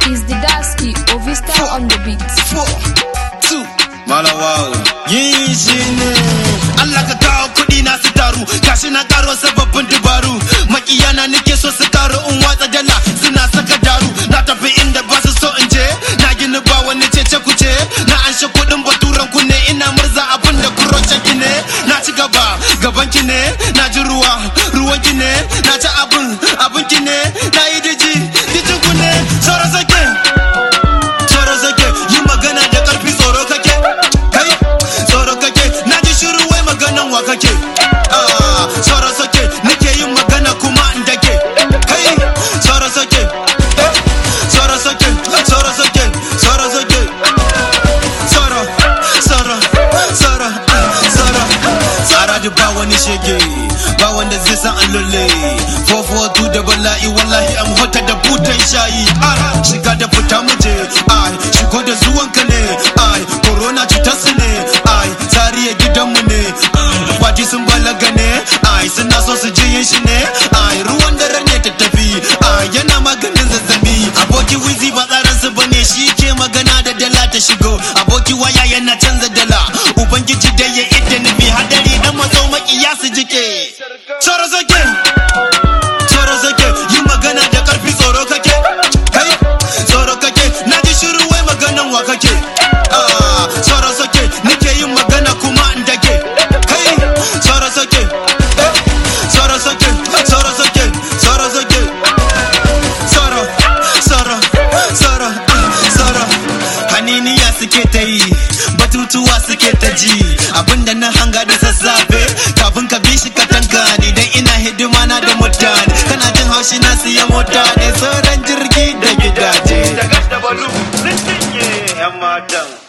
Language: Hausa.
is the Dasky Ovista on the beat. four, two, malawawo. Yin shi ne. Allah ka kawo kuɗi na su taru, gashi na karo sababbin dabaru. Makiyana nake so su taru in watsa dala suna saka daru. Na tafi inda ba su so in je, na gini ba wani cece kuce. Na anshe kuɗin baturan ku ne, ina murza abin da kurocen ki ne. Na ci gaba, gaban ki ne, na ji ruwa, ruwan ki ne. Na ci abin, abin ki ne, na yi diji, dijin ku ne. Sauran sake. tsoro sake yi magana da karfi tsoro kake kai tsoro kake na ji shiru wai maganan wa kake Ah, tsoro sake nake yin magana kuma in dake kai tsoro sake eh, tsoro sake tsoro sake tsoro sake tsoro tsoro tsoro ah, tsoro tsara da ba wani shege ba wanda zai san allole fofo da bala'i wallahi am hota da butan shayi ai shiga da fita muje ai shigo da zuwanka ne ai corona cutar su ne ai tsariya gidanmu ne kwaji sun balaga ne ai suna so su ji yin shi ne ai ruwan dare ne ta tafi ai yana maganin zazzabi aboki wizi ba tsarin su bane shi ke magana da dala ta shigo aboki waya yana canza dala ubangiji da ya idda nufi hadari dan mazo makiya su jike tsoro zake tsoro zake yi magana da karfi tsoro kake kai tsoro kake na ji shiru wai maganan wa kake Ah, tsoro sake nake yin magana kuma in dake kai tsoro sake eh, tsoro sake tsoro sake tsoro sake tsoro tsoro tsoro ah, tsoro haniniya suke ta yi batutuwa suke ta ji abinda na hanga da sassafe kafin ka bi shi ka tanka ni dan ina hidima na da mutane kana jin haushi na siya mota ne sauran jirgi da gidaje da gas da balu sun cinye 'yan matan